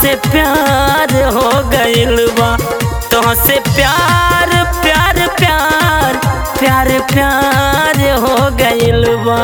तुहसे प्यार हो गइल बा तुहसे प्यार प्यार प्यार प्यार प्यार हो गइल बा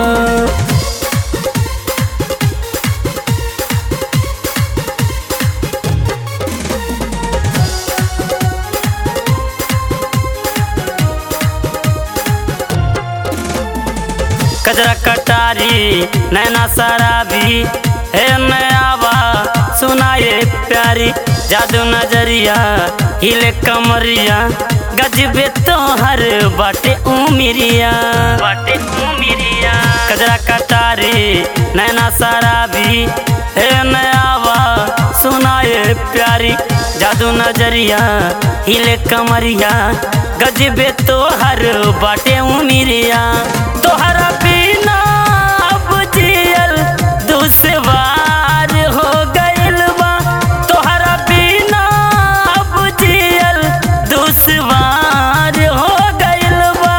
कजरा कटारी नैना शराबी हे नयावा सुनाए प्यारी जादू नजरिया हिले कमरिया गजबे तोहर बाटे उमिरिया बाटे उमिरिया कजरा कटारी नैना शराबी हे नयावा सुनाए प्यारी जादू नजरिया हिले कमरिया गजबे तोहर बाटे उमिरिया तोहरा बिना अब जियल दुश्वार हो गइल बा तोहरा बिना अब जियल दुश्वार हो गइल बा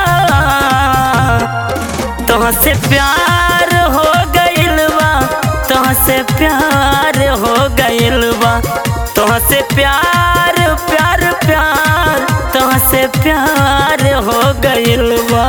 तुहसे प्यार हो गइल बा तुहसे प्यार हो गइल बा तुहसे प्यार प्यार प्यार तुहसे प्यार हो गइल बा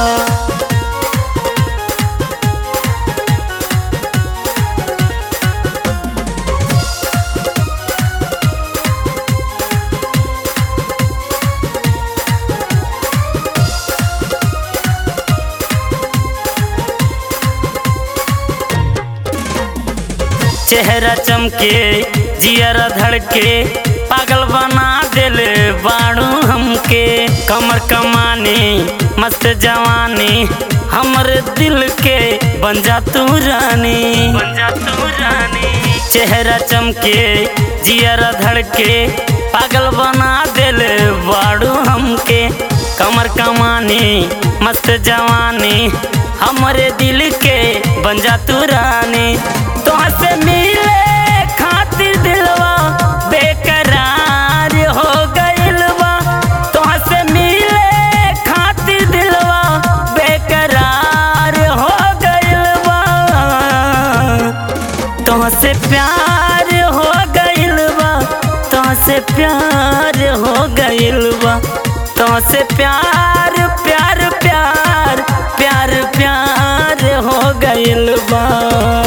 चेहरा चमके जियरा धड़के पागल बना दिल बाड़ू हमके कमर कमानी मस्त जवानी हमर दिल के बन जा तू रानी बन जा तू रानी चेहरा चमके जियरा धड़के पागल बना दिल बाड़ू हमके कमर कमानी मस्त जवानी हमरे दिल के बन जा तू रानी तोहर से मिले खातिर दिलवा बेकरार हो गइल बा तोहर से मिले खातिर दिलवा बेकरार हो गइल बा तुहसे प्यार हो गइल बा तुहसे प्यार हो गइल बा तुहसे प्यार प्यार प्यार प्यार प्यार हो गइल बा